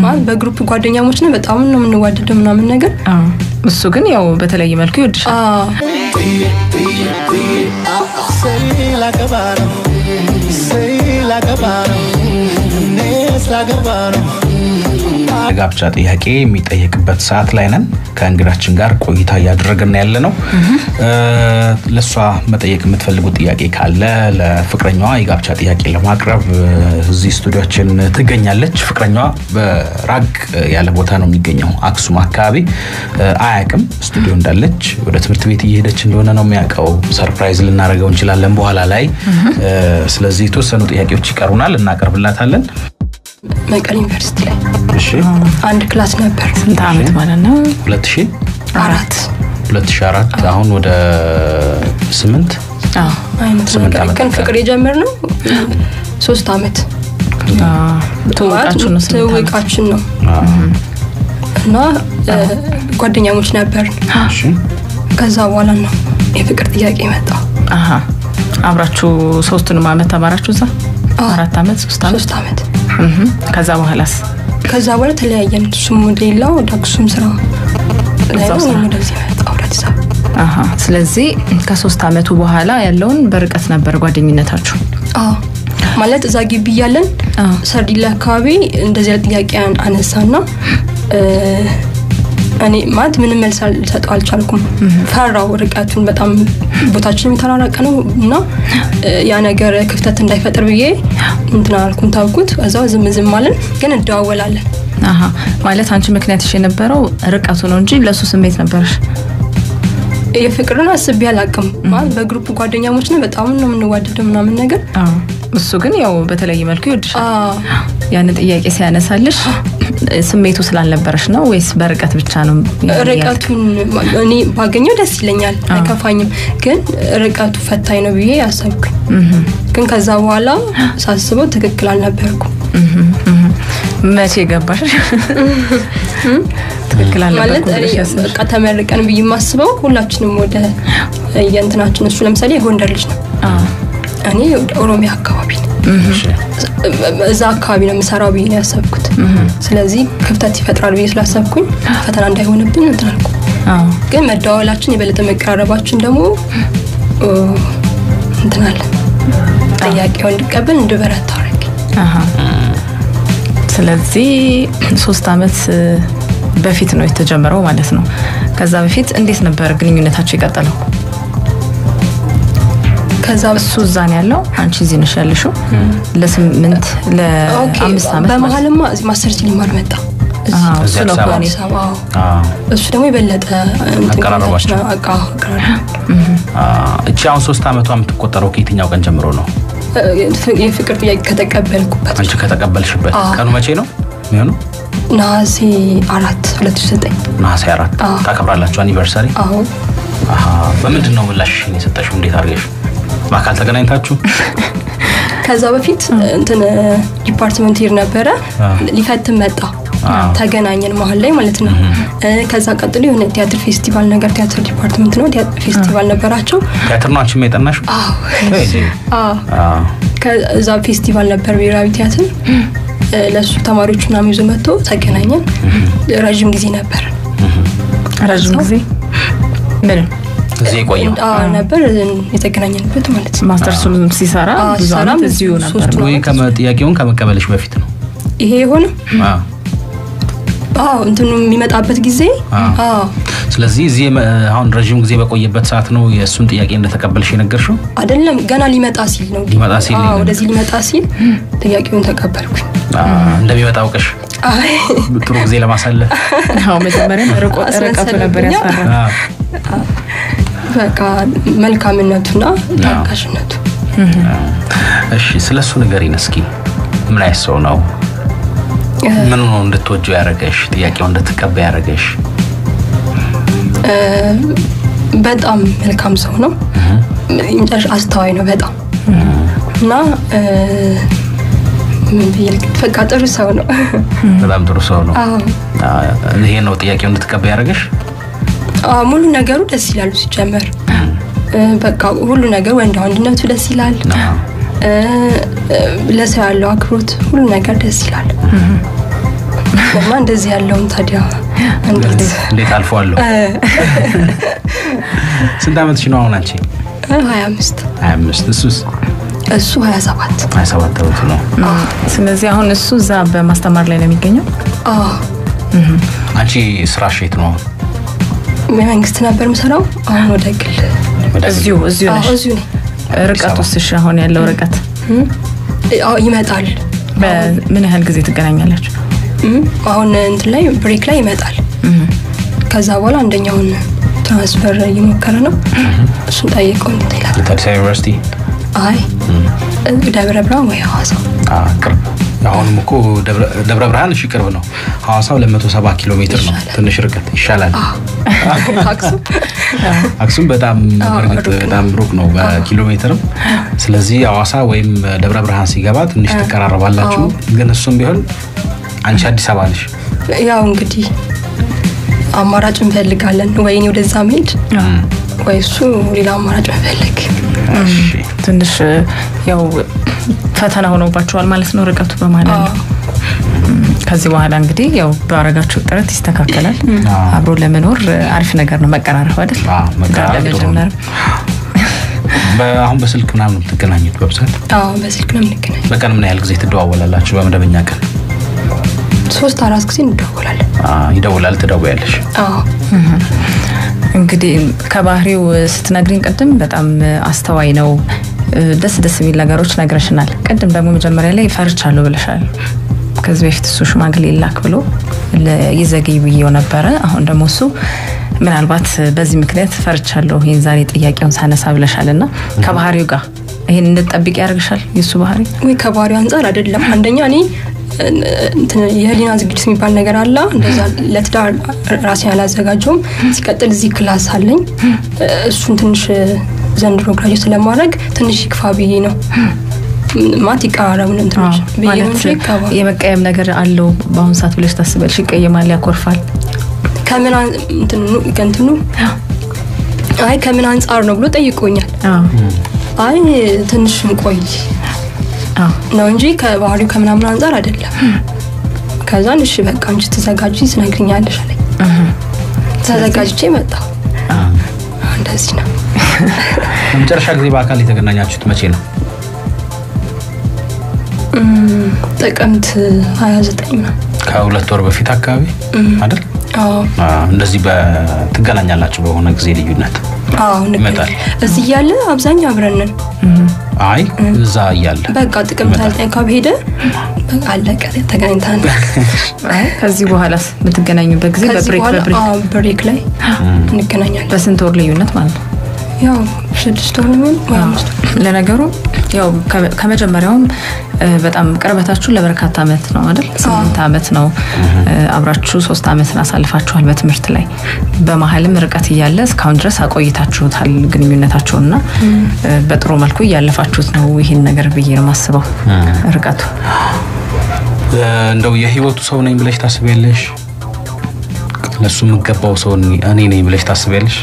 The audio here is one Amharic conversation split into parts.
ማለት በግሩፕ ጓደኛሞች ነው በጣም ነው የምንዋደደው ምናምን ነገር አዎ። እሱ ግን ያው በተለየ መልኩ ይወድሻል። አዎ Say like a bottom, say like a bottom, it's like a bottom. የጋብቻ ጥያቄ የሚጠየቅበት ሰዓት ላይ ነን። ከእንግዳችን ጋር ቆይታ እያደረግን ያለ ነው። ለእሷ መጠየቅ የምትፈልጉት ጥያቄ ካለ ለፍቅረኛዋ የጋብቻ ጥያቄ ለማቅረብ እ፣ እዚህ ስቱዲዮችን ትገኛለች። ፍቅረኛዋ በራቅ ያለ ቦታ ነው የሚገኘው፣ አክሱም አካባቢ እ፣ አያውቅም ስቱዲዮ እንዳለች። ወደ ትምህርት ቤት እየሄደች እንደሆነ ነው የሚያውቀው። ሰርፕራይዝ ልናደርገው እንችላለን በኋላ ላይ። እ፣ ስለዚህ የተወሰኑ ጥያቄዎች ይቀሩናል፣ እናቀርብላታለን። መቀሌ ዩኒቨርሲቲ ላይ እሺ አንድ ክላስ ነበር ስንት ዓመት ማለት ነው? ሁለት ሺህ አራት 2004 አሁን ወደ ስምንት አዎ። አይነት ስምንት ነገር ዓመት ግን ነበር። ፍቅር የጀመርነው ሶስት አመት አዎ። ትውውቃችሁ ነው ስንት ዓመት? ትውውቃችን ነው እና እ፣ ጓደኛሞች ነበር እሺ ከዛ በኋላ ነው የፍቅር ጥያቄ መጣ አሀ። አብራችሁ ሶስቱንም ዓመት ተማራችሁ እዛ? አዎ። አራት ዓመት ሶስት ዓመት ሶስት አመት እህ። ከዛ በኋላስ ከዛ በኋላ ተለያየን እሱም ወደ ሌላ ወደ አክሱም ስራ ላይ እዛው ነው ስራ። እኔም ወደዚህ መጣ ወደ አዲስ አበባ አሀ። ስለዚህ ከሶስት ዓመቱ በኋላ ያለውን በርቀት ነበር ጓደኝነታችሁ? አዎ ማለት እዛ ግቢ እያለን አዎ። ሰርዲላ አካባቢ እንደዚህ አይነት ጥያቄ አን- አነሳና እ፣ እኔ ማለት ምንም መልስ ልሰጠው አልቻልኩም። ፈራው ርቀቱን በጣም ቦታችን የተራራቀ ነው እና እ፣ ያ ነገር ክፍተት እንዳይፈጥር ብዬ እንትን አላልኩም፣ ታውኩት። እዛው ዝም ዝም አለን፣ ግን እንደዋወላለን። አሀ። ማለት አንቺ ምክንያትሽ የነበረው ርቀቱ ነው እንጂ ለሱ ስሜት ነበረሽ? የፍቅርን አስቤ አላቅም። ማለት በግሩፕ ጓደኛሞች ነው በጣም ነው የምንዋደደው ምናምን ነገር አዎ። እሱ ግን ያው በተለየ መልኩ ይወድሻል። አዎ ያንን ጥያቄ ሲያነሳልሽ ስሜቱ ስላልነበረሽ ነው ወይስ በርቀት ብቻ ነው? ርቀቱን እኔ ባገኘው ደስ ይለኛል፣ አይከፋኝም። ግን ርቀቱ ፈታኝ ነው ብዬ ያሰብኩኝ። ግን ከዛ በኋላ ሳስበው ትክክል አልነበርኩም። መቼ ገባሽ? ትክክል ማለት አልነበርኩም እኔ ብለሽ ያሰብሽ? በቃ ተመርቀን ብዬ የማስበው ሁላችንም ወደ የእንትናችን እሱ ለምሳሌ የጎንደር ልጅ ነው፣ አዎ። እኔ ወደ ኦሮሚያ አካባቢ ነው እሺ እዛ አካባቢ ነው የምሰራው ብዬ ነው ያሰብኩት። ስለዚህ ክፍተት ይፈጥራል ብዬ ስላሰብኩኝ ፈተና እንዳይሆንብን እንትን አልኩ። አዎ። ግን መደዋወላችን የበለጠ መቀራረባችን ደግሞ ኦ፣ እንትን አለ ጥያቄው እንድቀበል እንድበረታ አደረገኝ። አሀ። ስለዚህ ሶስት አመት እ፣ በፊት ነው የተጀመረው ማለት ነው። ከዛ በፊት እንዴት ነበር ግንኙነታቸው የቀጠለው? ከዛ እሱ እዛ ነው ያለው፣ አንቺ እዚህ ነሽ ያለሽው። ለስምንት ኦኬ፣ ለአምስት አመት ማለት ነው። በመሀልማ እዚህ ማስተርስ ሊማር መጣ አዎ፣ እሱ እዚህ ነው አዲስ አበባ? ከእኔ አዲስ አበባ። አዎ። አዎ። እሱ ደግሞ የበለጠ እንትን አቀራረባቸው። አቃ አቀራረብ አዎ። እቺ አሁን ሶስት ዓመቷ የምትቆጠረው ከየትኛው ቀን ጀምሮ ነው? የፍቅር ጥያቄ ከተቀበልኩበት አንቺ ከተቀበልሽበት አዎ። ቀኑ መቼ ነው የሚሆነው? ነሐሴ አራት ሁለት ሺህ ዘጠኝ ነሐሴ አራት አዎ። ታከብራላችሁ አኒቨርሳሪ? አዎ አሃ። በምንድን ነው ምላሽሽን የሰጠሽው? እንዴት አድርገሽ በአካል ተገናኝታችሁ? ከዛ በፊት እንትን ዲፓርትመንት ሄድ ነበረ አዎ። ሊፈትን መጣ አዎ። ተገናኘን መሀል ላይ ማለት ነው እ፣ ከዛ ቀጥሎ የሆነ ቲያትር ፌስቲቫል ነገር ቲያትር ዲፓርትመንት ነው ቲያትር ፌስቲቫል ነበራቸው ቲያትር ነው አንቺም የጠናሽው? አዎ ወይ እንዴ? አዎ አዎ። ከዛ ፌስቲቫል ነበር ብሔራዊ ቲያትር እ፣ ለእሱ ተማሪዎች ምናምን ይዞ መጥቶ ተገናኘን ረዥም ጊዜ ነበር ረዥም ጊዜ ምንም እዚህ የቆየው አዎ ነበር የተገናኘንበት ማለት ነው ማስተርሱም ሲሰራ አዎ፣ ብዙ ሲሰራም አመት እዚሁ ነበር። ሶስት ወይ ከመ- ጥያቄውን ከመቀበልሽ በፊት ነው? ይሄ የሆነ አዎ። አዎ እንትኑ የሚመጣበት ጊዜ አዎ። አዎ ስለዚህ እዚህ የመ- አሁን ረዥም ጊዜ በቆየበት ሰዓት ነው የእሱን ጥያቄ እንደተቀበልሽ የነገርሽው? አይደለም ገና ሊመጣ ሲል ነው ሊመጣ ሲል አዎ ነው። ወደዚህ ሊመጣ ሲል ጥያቄውን ተቀበልኩኝ አዎ፣ እንደሚመጣ አውቀሽ አይ ጥሩ ጊዜ ለማሳለፍ አዎ መጀመሪያ ርቆ- ርቀቱ ነበር ያስፈራ። አዎ። በቃ መልካምነቱና ታጋሽነቱ እሺ ስለ እሱ ንገሪን እስኪ። ምን አይነት ሰው ነው? ምን ነው እንድትወጂው ያደረገሽ? ጥያቄው እንድትቀበይ ያደረገሽ? በጣም መልካም ሰው ነው መጨረሻ አስተዋይ ነው በጣም እና እ፣ ምን ብዬ ልክ- በቃ ጥሩ ሰው ነው በጣም ጥሩ ሰው ነው። አዎ አዎ፣ ይሄ ነው ጥያቄው እንድትቀበይ ያደረገሽ? አዎ፣ ሙሉ ነገሩ ደስ ይላሉ ሲጀመር እ፣ በቃ ሁሉ ነገር ወንድ ወንድነቱ ደስ ይላል አዎ። እ፣ እ፣ ለሰው ያለው አክብሮት ሁሉ ነገር ደስ ይላል እና እንደዚህ ያለውን ታዲያ እንዴት እንዴት አልፈዋለሁ? ስንት ዓመትሽ ነው አሁን አንቺ? ሀያ አምስት 25 እሱስ እሱ ሀያ ሰባት 27 ዓመቱ ነው። ስለዚህ አሁን እሱ እዛ በማስተማር ላይ ነው የሚገኘው። አንቺ ስራሽ የት ነው? በመንግስት ነበር የምሰራው አሁን ወደ ግል ወደ እዚሁ እዚሁ አዎ፣ ነሽ። እዚሁ ነኝ ርቀት ውስጥ እሺ፣ አሁን ያለው ርቀት አዎ፣ ይመጣል በምን ያህል ጊዜ ትገናኛላችሁ? እም፣ አሁን እንትን ላይ ብሬክ ላይ ይመጣል ከዛ በኋላ አንደኛውን ትራንስፈር እየሞከረ ነው እሱን ጠይቀው እንትን ይላል አዲስ አበባ ዩኒቨርሲቲ አይ ደብረ ብርሃን ወይ ሐዋሳ አ፣ ቅርብ አሁንም እኮ ደብረ ደብረ ብርሃን እሺ ቅርብ ነው። ሐዋሳ 270 ኪሎ ሜትር ነው። ይሻላል። ትንሽ ርቀት ይሻላል። አክሱም አክሱም በጣም አዎ፣ በእርግጥ ሩቅ ነው። በጣም ሩቅ ነው በኪሎ ሜትርም። ስለዚህ ሐዋሳ ወይም ደብረ ብርሃን ሲገባ ትንሽ ትቀራረባላችሁ። ግን እሱም ቢሆን አንቺ አዲስ አበባ ነሽ። ያው እንግዲህ አማራጭ እንፈልጋለን ወይ እኔ ወደዛ መሄድ ወይ እሱ ሌላ አማራጭ መፈለግ እሺ ትንሽ ያው ፈተና ሆኖባችኋል ማለት ነው ርቀቱ በመሀል ያለው። ከዚህ በኋላ እንግዲህ ያው ባረጋችሁ ጥረት ይስተካከላል። አዎ። አብሮ ለመኖር አሪፍ ነገር ነው መቀራረብ አይደል? አዎ፣ መቀራረብ ጥሩ ነው። ለመጀመር በ- አሁን በስልክ ምናምን ነው የምትገናኙት በብዛት? አዎ በስልክ ነው የምንገናኝ በቀን ምን ያህል ጊዜ ትደዋወላላችሁ? በመደበኛ ቀን ሶስት አራት ጊዜ እንደዋወላለን አ፣ ይደውላል፣ ትደውያለሽ? አዎ እንግዲህ ከባህሪው ስትነግሪኝ ቅድም በጣም አስተዋይ ነው፣ ደስ ደስ የሚል ነገሮች ነግረሽናል። ቅድም ደግሞ መጀመሪያ ላይ ፈርቻለሁ ብለሻል። ከዚህ በፊት እሱ ሽማግሌ ላክ ብሎ ለ- ይዘገይ ብዬው ነበረ። አሁን ደግሞ እሱ ምናልባት በዚህ ምክንያት ፈርቻለሁ ይህን ዛሬ ጥያቄውን ሳነሳ ብለሻል እና ከባህሪው ጋር ይህን እንድጠብቅ ያደርግሻል የእሱ ባህሪ ወይ ከባህሪው አንጻር አይደለም አንደኛ እኔ እንትን የህሊና ዝግጅት የሚባል ነገር አለ እንደዛ ለትዳር ራሴን አላዘጋጀውም ሲቀጥል እዚህ ክላስ አለኝ እሱን ትንሽ ዘንድሮ ግራጅ ስለማድረግ ትንሽ ይክፋ ብዬ ነው ማት ይቀራረቡን እንትኖች ብዬ ነው እንጂ ማለት ከባህሪ- የመቀየም ነገር አለው በአሁኑ ሰዓት ብለሽ ታስበልሽ? ይቀየማል፣ ያኮርፋል። ከምን አን- እንትኑ ከእንትኑ አይ ከምን አንጻር ነው ብሎ ጠይቆኛል አዎ አይ ትንሽ እንቆይ አዎ ነው እንጂ ከባህሪው ከምናምን አንጻር አይደለም ከዛን እሺ በቃ አንቺ ተዘጋጅ ትነግሪኛለሽ አለኝ ተዘጋጅቼ መጣሁ እንደዚህ ነው ለመጨረሻ ጊዜ በአካል የተገናኛችሁት መቼ ነው? ጥቅምት 29 ነው ከሁለት ወር በፊት አካባቢ አይደል? አዎ አ፣ እንደዚህ በትገናኛላችሁ በሆነ ጊዜ ልዩነት? አዎ ይመጣል። እንገናኝ እዚህ እያለ አብዛኛው አብረን ነን አይ እዛ እያለ በቃ ጥቅምት ይመጣል። 29 ካብሄደ በቃ አለቀ ተገናኝተን አይ ከዚህ በኋላስ የምትገናኙበት ጊዜ ከዚህ በብሬክ በኋላ በብሬክ አዎ ብሬክ ላይ እንገናኛለን በስንት ወር ልዩነት ማለት ነው? ያው ስድስት ወር ነው ወይ አምስት ወር ለነገሩ ያው ከ- ከመጀመሪያውም እ፣ በጣም ቅርበታችሁ ለበርካታ ዓመት ነው አይደል? ስምንት ዓመት ነው እ፣ አብራችሁ ሶስት ዓመትን አሳልፋችኋል በትምህርት ላይ። በመሀልም ርቀት እያለ እስካሁን ድረስ አቆይታችሁታል ግንኙነታችሁና እ፣ በጥሩ መልኩ እያለፋችሁት ነው ይህን ነገር ብዬ ነው የማስበው ርቀቱ እ፣ እንደው የህይወቱ ሰው ነኝ ብለሽ ታስቢያለሽ? ለሱ የምገባው ሰው እኔ ነኝ ብለሽ ታስቢያለሽ?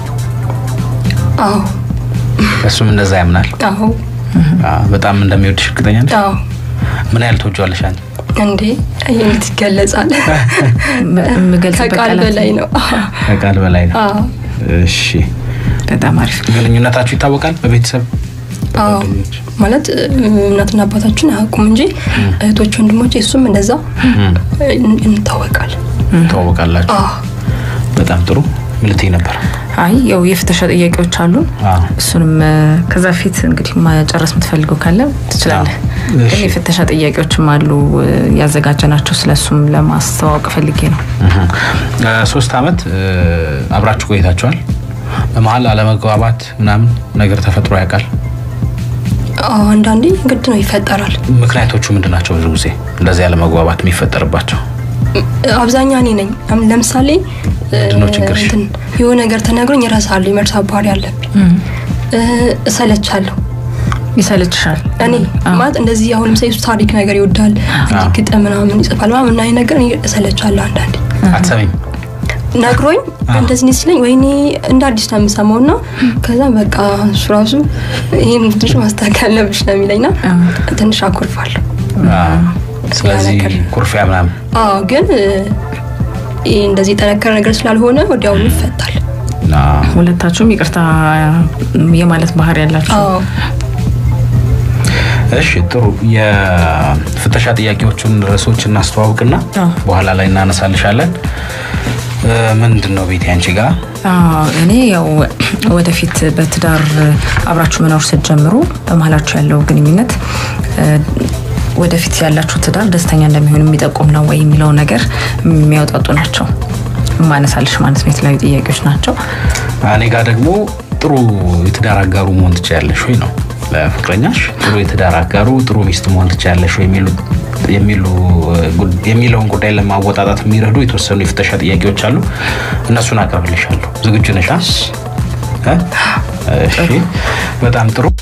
አዎ እሱም እንደዛ ያምናል። አዎ አ፣ በጣም እንደሚወድሽ እርግጠኛ ነሽ? አዎ ምን ያህል ትወጂዋለሽ አንቺ? እንዴ ይህ እንዴት ይገለጻል ም- የምገልጽበት ከቃል ቃላት በላይ ነው ከቃል በላይ ነው። አዎ እሺ፣ በጣም አሪፍ ግንኙነታችሁ ይታወቃል በቤተሰብ አዎ ጓደኞች? ማለት እናትና አባታችን አያውቁም እንጂ እህቶች ወንድሞች እሱም እንደዛ እን- እንታወቃል ትዋወቃላችሁ? አዎ በጣም ጥሩ። ምን ልትይ ነበር? አይ ያው የፍተሻ ጥያቄዎች አሉን አዎ። እሱንም እ፣ ከዛ ፊት እንግዲህ መጨረስ የምትፈልገው ካለ ትችላለህ። አዎ። ግን እሺ። የፍተሻ ጥያቄዎችም አሉ እ፣ ያዘጋጀናቸው ስለሱም ለማስተዋወቅ ፈልጌ ነው። እህ። እ፣ ሶስት አመት እ፣ አብራችሁ ቆይታችኋል። በመሀል አለመግባባት ምናምን ነገር ተፈጥሮ ያውቃል? አዎ አንዳንዴ ግድ ነው ይፈጠራል ምክንያቶቹ ምንድን ናቸው? ብዙ ጊዜ እንደዚህ አለመግባባት የሚፈጠርባቸው አብዛኛ እኔ ነኝ አም- ለምሳሌ ምንድነው እ፣ ችግርሽ? እንትን የሆነ ነገር ተነግሮኝ እረሳለሁ የመርሳት ባህሪ አለብኝ እ፣ እሰለቻለሁ ይሰለችሻል? እኔ አዎ። ማለት እንደዚህ አሁን ለምሳሌ እሱ ታሪክ ነገር ይወዳል እንዲህ ግጥም ምናምን ይጽፋል ምናምን እና ይሄ ነገር እኔ እሰለቻለሁ አንዳንዴ አትሰሚም? ነግሮኝ እንደዚህ ነው ሲለኝ ወይኔ እንደ አዲስ ነው የምሰማው እና ከዛ በቃ እሱ ራሱ ይህን ትንሽ ማስተካከል አለብሽ ነው የሚለኝ ና ትንሽ አኩርፋለሁ አዎ። ስለዚህ ነገር ኩርፊያ ምናምን አዎ ግን እ፣ ይህ እንደዚህ የጠነከረ ነገር ስላልሆነ ወዲያውኑ ይፈታል። ና ሁለታችሁም ይቅርታ የማለት ባህሪ ያላችሁ አዎ እሺ ጥሩ የፍተሻ ጥያቄዎቹን ርዕሶች እናስተዋውቅና አዎ። በኋላ ላይ እናነሳልሻለን እ፣ ምንድን ነው ቤት ያንቺ ጋር አዎ፣ እኔ ያው ወደፊት በትዳር አብራችሁ መኖር ስትጀምሩ በመሀላችሁ ያለው ግንኙነት እ፣ ወደፊት ያላችሁ ትዳር ደስተኛ እንደሚሆን የሚጠቁም ነው ወይ የሚለው ነገር የሚያውጣጡ ናቸው። ማነሳልሽ ማለት ነው። የተለያዩ ጥያቄዎች ናቸው። እኔ ጋር ደግሞ ጥሩ የትዳር አጋሩ መሆን ትችያለሽ ወይ ነው ለፍቅረኛሽ ጥሩ የትዳር አጋሩ ጥሩ ሚስት መሆን ትችያለሽ ወይ የሚሉ የሚሉ ጉ- የሚለውን ጉዳይ ለማወጣጣት የሚረዱ የተወሰኑ የፍተሻ ጥያቄዎች አሉ። እነሱን አቀርብልሻለሁ። ዝግጁ ነሽ? አ? እ? እሺ፣ በጣም ጥሩ